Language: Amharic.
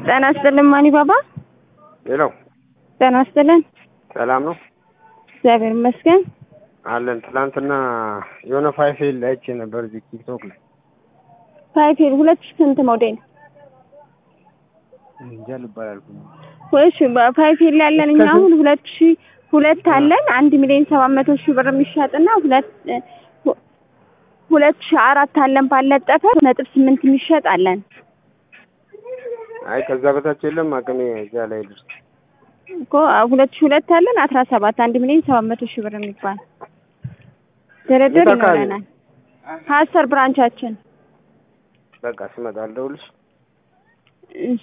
ጤና ይስጥልን ማኒ ባባ። ሌላው ጤና ይስጥልን። ሰላም ነው እግዚአብሔር ይመስገን። አለን። ትናንትና የሆነ ፋይፌል አይቼ ነበር እዚህ ቲክቶክ ላይ ፋይፌል ሁለት ሺህ ስንት ሞዴል? እንጃ ልባል አልኩኝ። እሺ ፋይፌል ያለን እኛ አሁን ሁለት ሺህ ሁለት አለን አንድ ሚሊዮን ሰባት መቶ ሺህ ብር የሚሸጥና ሁለት ሁለት ሺህ አራት አለን ባለጠፈ ነጥብ ስምንት የሚሸጥ አለን። አይ ከዛ በታች የለም አቅሜ እዚያ ላይ ድረስ እኮ ሁለት ሺህ ሁለት አለን አስራ ሰባት አንድ ሚሊዮን ሰባት መቶ ሺህ ብር የሚባል ድርድር የት አካባቢ? ይኖረናል። ሀሰር ብራንቻችን በቃ ስመጣ አልደውልሽ። እሺ።